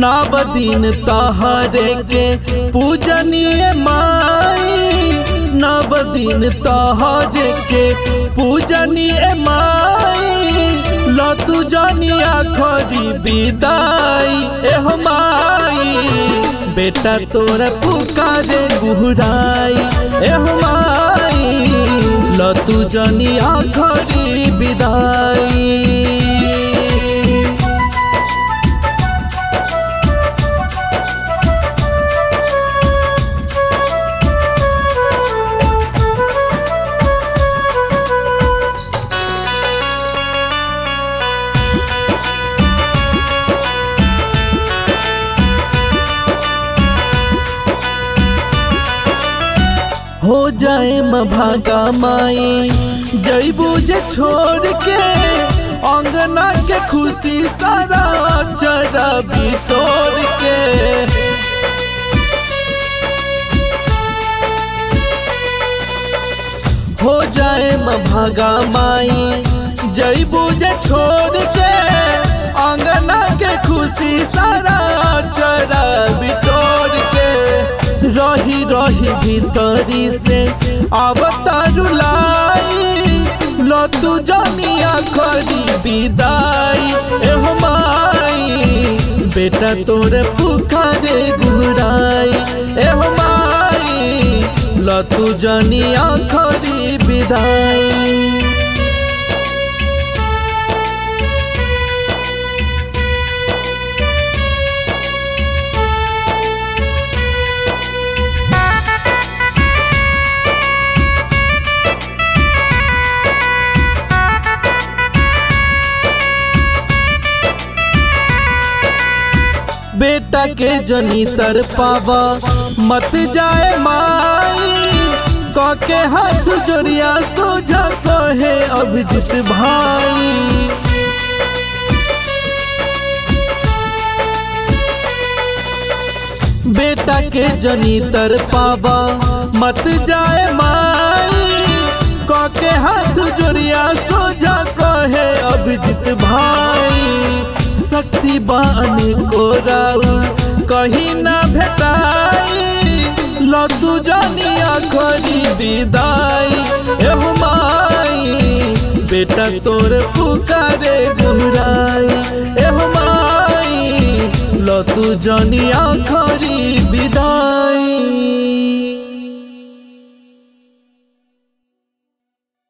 नव दिन तहरे के पूजनीय माई नव दिन तहरे के पूजनीय माई लतु जनिया खरी विदाई एह माई बेटा तोर पुकारे गुहराई एह माई लतु जनिया खरी विदाई हो जाए भागा माई जैबू जे छोड़ के अंगना के खुशी सारा चरा भी तोड़ के हो जाए भागा माई जैबू जे छोड़ के अंगना के खुशी सारा चरा भी तोड़ के रही रही भीतरी से अवतारुलाई लतु जनिया खरी विदाई एहो माई बेटा तोरे पुखारे गुराई एहो माई लतु जनिया खरी विदाई बेटा के जनी तर पावा मत जाए माई के हाथ जोड़िया सोझा कहे अभिजित भाई बेटा के जनी तर पावा मत जाए माई के हाथ जोड़िया सोझा कहे अभिजित भाई शक्ति बाने को राउ कहीं ना भेटाई लतु जानिया खरी विदाई एहु माई बेटा तोर पुकारे गुहराई एहु माई लतु जानिया खरी विदाई